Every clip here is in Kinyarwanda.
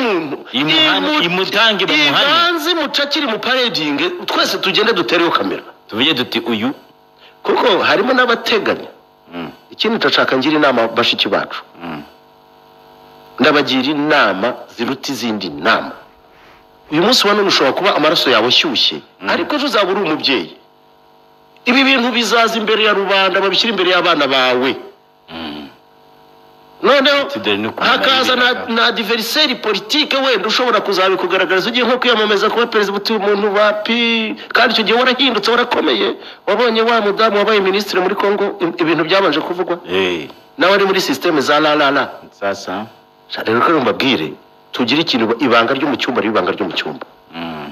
indirimbo Imuhange- Imu- imutangire mu muhanda. ibanze imucakire imuparedinge twese tugende dutereho kamera tuvuge duti uyu kuko harimo n'abateganya ikindi ndashaka ngira inama bashiki bacu ndabagira inama ziruta izindi nama uyu munsi wa none ushobora kuba amaraso yawe ashyushye ariko ejo uzaba uri umubyeyi ibi bintu bizaza imbere ya rubanda babishyira imbere y'abana bawe noneho Tudere no kumenya hakaza na, ibiraka. na diveriseri politike wenda ushobora kuzabikugaragariza ugiye nko kwiyamamaza kuba perezida utuye umuntu wa pi kandi icyo gihe warahindutse warakomeye wabonye wa mudamu wabaye minisitiri muri kongo i- ibintu byabanje kuvugwa eh nawe ari muri sisiteme za rarara sasa rero ko mbabwire tugire ikintu ibanga ryo mu cyumba riba ibanga ryo mu cyumba mm.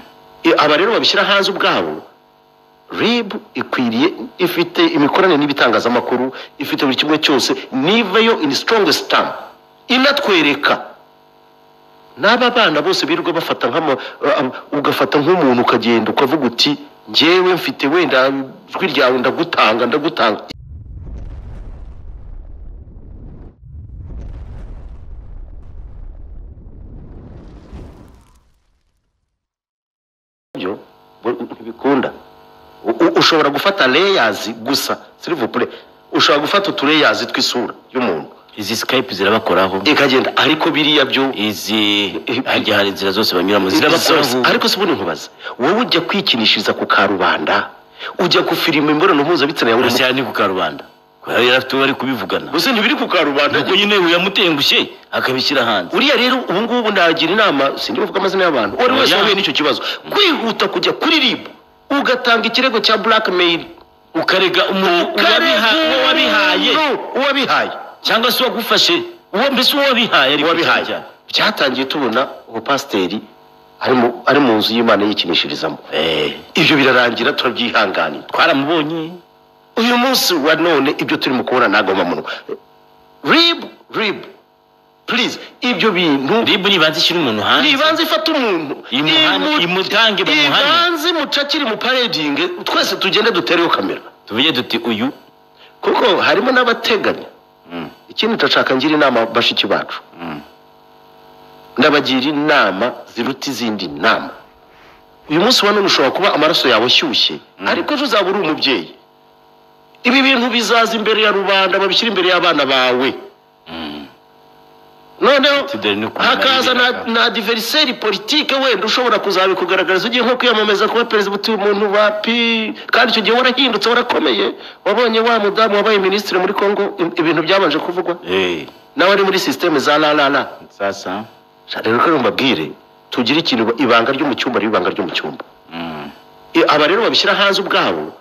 I- aba rero babishyira hanze ubwabo rib ikwiriye ifite imikoranire n'ibitangazamakuru ifite buri kimwe cyose niva yo in strongest term inatwereka n'aba bana bose birirwa bafata nk'ama uh, uh, ugafata nk'umuntu ukagenda ukavuga uti njyewe mfite wenda ijwi ryawe ndagutanga ndagutanga byo bu- ntibikunda U- u- ushobora gufata layers gusa s'il vous plaît ushobora gufata utu layers tw'isura y'umuntu izi skype zirabakoraho ikagenda ariko biriya byo izi hajya hari inzira zose banyuramo zose. zirabakoraho ariko si ubundi nkubaza wowe ujya kwikinishiriza ku karubanda ujya gufirima imibonano mpuzabitsina yawe gusa ni ku karubanda kubera yari afite uwo bari kubivugana gusa ntibiri ku karubanda nuko nyine yamutengushye akabishyira hanze uriya rero ubu ngubu nagira inama sindi bavuga amazina y'abantu uwo ari wese Oya. wahuye n'icyo kibazo kwihuta kujya kuri ribu ugatanga ikirego cya blackmail ukarega umuntu uwabiha- uwo wabihaye uwabihaye cyangwa se uwagufashe uwo mbese uwo wabihaye ariko wabihaye byatangiye tubona ubupasiteri ari mu ari mu nzu y'imana yikinishirizamo eh ibyo birarangira turabyihanganira twaramubonye uyu munsi wa none ibyo turimo kubona nagoma munwa ribu ribu purize ibyo bintu ribu nibanze ishyira umuntu hanze ibanze ifata umuntu Imuhane- imu- imutange mu muhanda. ibanze imucakire imuparedinge twese tugende dutereho kamera tuvuge duti uyu kuko harimo n'abateganya ikindi ndashaka ngira inama bashiki bacu ndabagira inama ziruta izindi nama uyu munsi wa none ushobora kuba amaraso yawe ashyushye ariko ejo uzaba uri umubyeyi ibi bintu bizaza imbere ya rubanda babishyira imbere y'abana bawe noneho Tudere no kumenya hakaza na, ibiraka. na diveriseri politike wenda ushobora kuzabikugaragariza ugiye nko kwiyamamaza kuba perezida utuye umuntu wa pi kandi icyo gihe warahindutse warakomeye wabonye wa mudamu wabaye minisitiri muri kongo i- ibintu byabanje kuvugwa eh nawe ari muri sisiteme za rarara sasa rero ko mbabwire tugire ikintu ba- ibanga ryo mu cyumba riba ibanga ryo mu cyumba mm. I- aba rero babishyira hanze ubwabo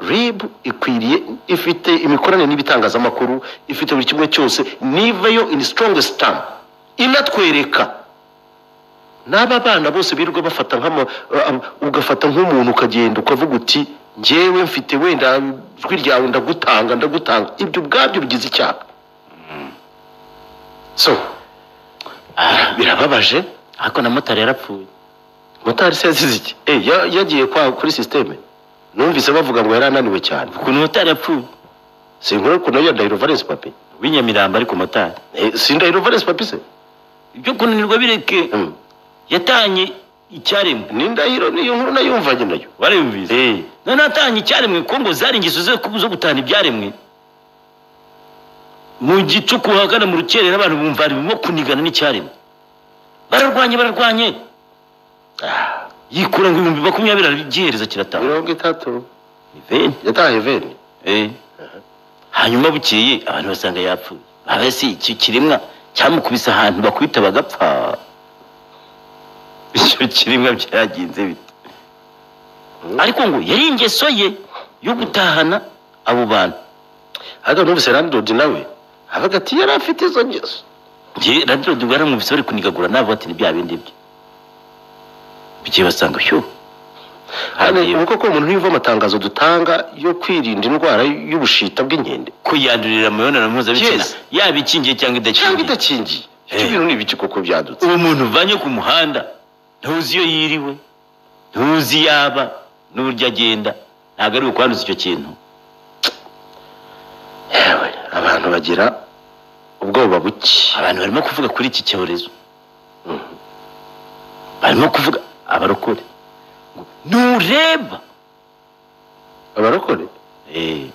rib ikwiriye ifite imikoranire n'ibitangazamakuru ifite buri kimwe cyose niva yo in strongest term inatwereka n'aba bana bose birirwa bafata nk'ama uh, uh, ugafata nk'umuntu ukagenda ukavuga uti njyewe mfite wenda ijwi ryawe ndagutanga ndagutanga ibyo ubwabyo bigize icyaha so ah birababaje ariko na motari yarapfuye motari se yazize iki Eh, ya- yagiye kwa kuri sisiteme numvise bavuga ngo yari ananiwe cyane ukuntu motari yapfuye sinkora ukuntu yari ndahiro valence papi w'inyamirambo ariko motari Eh, si ndahiro valence papi se ibyo kunanirwa bireke Mm. yatanye icyaremwe ni ndahiro niyo nkuru nayumvanye nayo warabimvise noneho atanye icyaremwe ko ngo zari ingeso ze zo gutana ibyaremwe mu gicuku hagana mu rukerera abantu bumva barimo kunigana n'icyaremwe bararwanye bararwanye Ah, yikura ngo ibihumbi makumyabiri aragihereza kiratanga mirongo itatu Ni veni. yataye veni Eh. hanyuma bukeye abantu basanga yapfuye abasi iki kiremwa cyamukubise ahantu bakubita bagapfa icyo kiremwa byagenze bite ariko ngo yari ingeso ye yo gutahana abo bantu ariko numvise randodi nawe avuga ati yari afite izo ngeso njye radiyo duga yaramwumvise bari kunigagura nabo ati ni bya bindi bye bukeye basanga shyuh Hano, ubu koko umuntu niva amatangazo dutanga yo kwirinda indwara y'ubushita bw'inkende kwiyandurira mu mibonano mpuzabitsina Yes. yaba ikingiye cyangwa cyangwa idakingiye idakingiye Eh. ibyo bintu ni ibiki koko byadutse uwo muntu uvanye ku muhanda ntuzi iyo yiriwe ntuzi iyo aba n'uburyo agenda ntabwo ari ukwanduza icyo kintu yewe abantu bagira ubwoba buke abantu barimo kuvuga kuri iki cyorezo arimo kuvuga abarokore ngo ntureba abarokore Eh.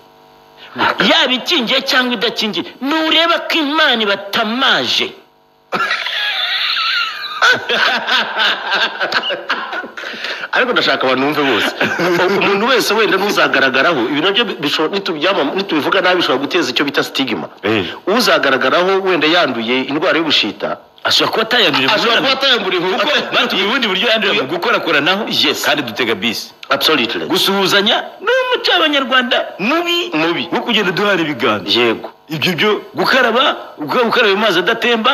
yaba ikingiye cyangwa idakingiye ntureba ko imana ibatamaje ariko ndashaka abantu bumve bose umuntu wese wenda n'uzagaragaraho ibi nabyo bishobora nitubyama- nitubivuga nabi bishobora guteza icyo bita sitigima Eh. uzagaragaraho wenda yanduye indwara y'ubushita ashobora kuba atayandurira ashobora kuba atayambura kuko batubwiye ubundi buryo yandurira mu gukorakoranaho Yes. kandi dutega bisi absolutely gusuhuzanya ni umuco w'abanyarwanda mubi mubi wo kugenda duhana ibiganza yego ibyo byo gukaraba uka- ukaraba amazi adatemba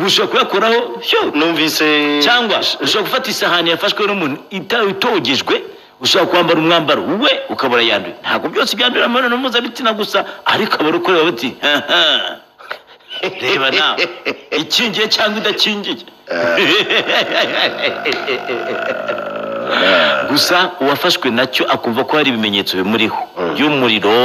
ushobora kuyakoraho sho numvise cyangwa ushobora gufata isahani yafashwe n'umuntu ita- itogejwe ushobora kwambara umwambaro we ukabura yanduye ntabwo byose byandurira mu mibonano mpuzabitsina gusa ariko abarukorera bati "Haha, reba nawe ikingiye cyangwa idakingiye gusa uwafashwe nacyo akumva ko hari ibimenyetso bimuriho by'umuriro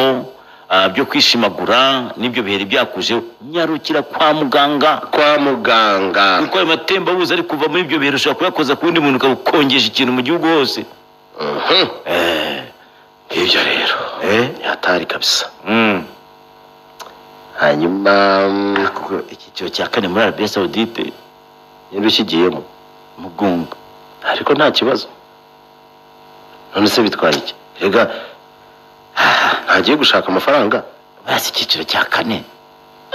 ah, byo kwishimagura n'ibyo biheri byakujeho nyarukira kwa muganga kwa muganga kuko ayo matembabuzi ari kuva muri ibyo bintu ushobora kuyakoza ku wundi muntu ukabukongesha ikintu mu gihugu hose Mhm. ibyo rero Eh? ni hatari kabisa hanyuma mm, kuko icyiciro cya kane muri arabiya sawudite niba ukigiyemo mugunga ariko nta kibazo none se bitwara iki rega ah, ntagiye gushaka amafaranga basi icyiciro cya kane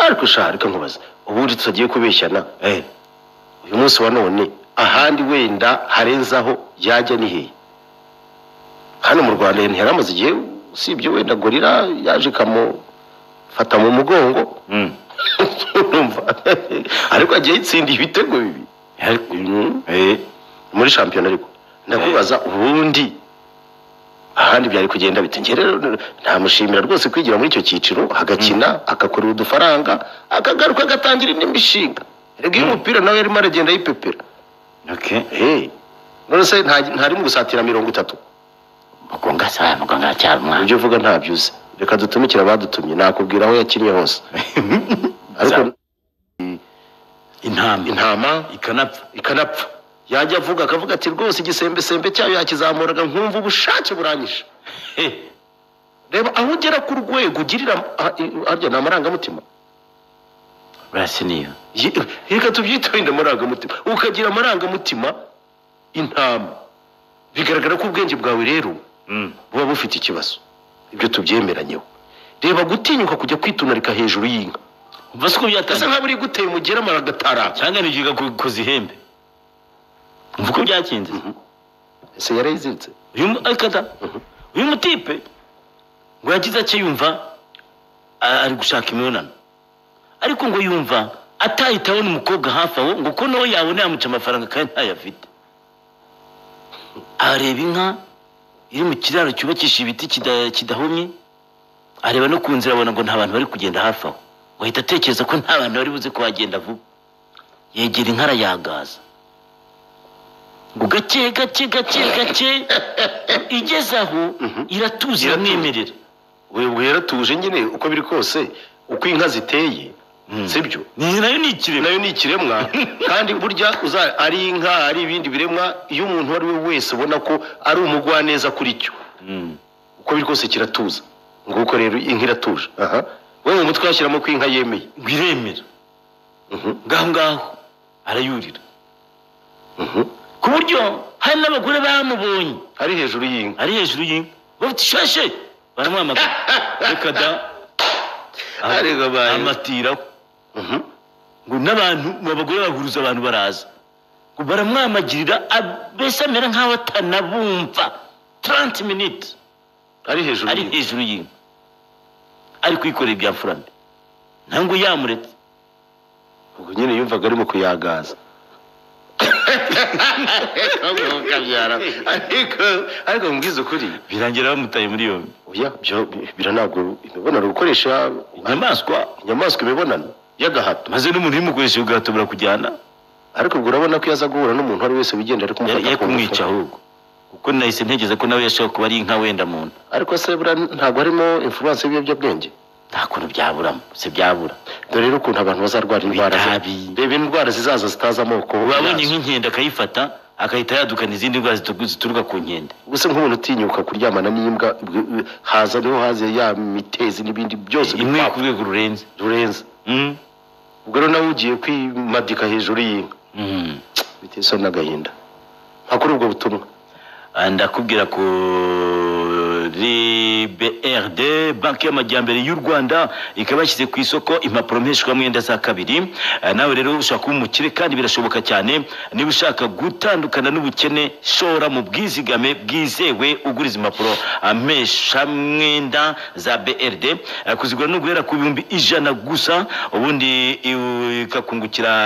ariko sha reka nkubaza ubundi tutagiye kubeshyana Eh, uyu munsi wa none ahandi wenda harenzaho yajya ni hehe hano mu rwanda ntihari amaze igihe usibye wenda gorira yaje ikamufata mu mugongo mm. Urumva? ariko agiye yitsindiye ibitego bibi Ariko- Mhm. Eh, muri shampiyona ariko ndakubaza ubundi ahandi byari kugenda bite njye rero ntamushimira rwose kwigira muri icyo cyiciro agakina agakorera udufaranga akagaruka agatangira indi mishinga rega iyo umupira nawe yarimo aragenda yipepera okay. Hey, none se nta- ntarimo gusatira mirongo itatu mugunga sa mugunga aracyari umwana ibyo uvuga ntabyo uzi reka dutumikire abadutumye nakubwira aho yakinnye hose ariko intama intama ikanapfa ikanapfa yajya avuga akavuga ati rwose igisembesembe cyayo yakizamuraga nkumva ubushake buranyishe Eh, reba aho ugera ku rwego ugirira ah, i- harya ni amarangamutima basi niyo Ye- reka tubyite wenda amarangamutima ukagira amarangamutima intama bigaragara ko ubwenge bwawe rero Mm. buba bufite ikibazo ibyo tubyemeranyeho reba gutinyuka kujya kwitunarika hejuru y'inka umva siko asa byatangiye nk'aho uri guteye umugera maragataraka cyangwa nigiga ku- kuzihembe umva uko byakinze ese yarayiziritse uyu mu- ariko da uyu mutipe ngo yagize ake yumva a- ari gushaka imibonano ariko ngo yumva atahita abona umukobwa hafi aho ngo ko nawe yabona yamuca amafaranga kandi ntayafite areba inka iri mu kiraro cyubakishije ibiti kida- kidahomye areba no ku nzira abona ngo nta bantu bari kugenda hafi aho ngo ahita atekereza ko nta bantu bari buze kuhagenda vuba yegera inka arayagaza ngo gake gake gake gake igeze aho iratuza Iratuza. iramwemerera we yaratuje nyine uko biri kose uko inka ziteye sibyo Ni- nayo ni ikirema nayo ni ikiremwa kandi burya uza ari inka ari ibindi biremwa iyo umuntu uwo ari we wese ubona ko ari umugwaneza kuri cyo uko biri kose kiratuza nguko rero inka iratuje aha we mu mutwe washyiramo ko inka yemeye ngo iremera Mhm. ngaho ngaho arayurira ku buryo hari n'abagore bamubonye ari hejuru y'inka ari hejuru y'inka bafite ishashe baramwamagana reka da Ariko bayo. amatiraho Mhm. ngo n'abantu ngo abagore bahuruza abantu baraza ngo baramwamagirira ab- mbese amera nk'aho atanabumva 30 minutes ari hejuru ari y'inka hejuru y'inka ari kwikorera ibya furambe ntabwo yamuretse ubwo nyine yumvaga arimo kuyagaza ariko ariko mbwiza ukuri birangira bamutaye muri yombi oya byo biranabwo imibonano gukoresha inyamaswa inyamaswa imibonano y'agahato maze n'umuntu uyimukoresha ubwato burakujyana ariko ubwo urabona ko yaza guhura n'umuntu uwo ari wese wigendera ari kumufata yari yari ku ngufu. kumwica ahubwo kuko nahise ntegereza ko nawe yashobora kuba ari inka wenda muntu ariko se buriya ntabwo harimo influence y'ibiyobyabwenge nta kuntu byaburamo si byabura dore rero ukuntu abantu bazarwara indwara Itabi. reba indwara zizaza zitaza amoko wabonye yazo. nk'inkende akayifata agahita yadukana izindi ndwara zitu- zituruka ku nkende ubuse nk'umuntu utinyuka kuryamana n'imbwa bw- haza niho haza ya mitezi n'ibindi byose imwe bipfa ku rwego rurenze rurenze Mm. ubwo rero nawe ugiye kwimadika hejuru y'inka Mm. biteye isoni n'agahinda nka kuri ubwo butumwa Ah, ndakubwira ko rbrd banki y'amajyambere y'u rwanda ikaba yashyize ku isoko impapuro mpeshwamwenda za kabiri Ah, nawe rero ushaka kuba umukire kandi birashoboka cyane niba ushaka gutandukana n'ubukene shora mu bwizigame bwizewe ugura izi mpapuro ah, mpeshamwenda za brd Ah, kuzigura ni uguhera ku bihumbi ijana gusa ubundi ikakungukira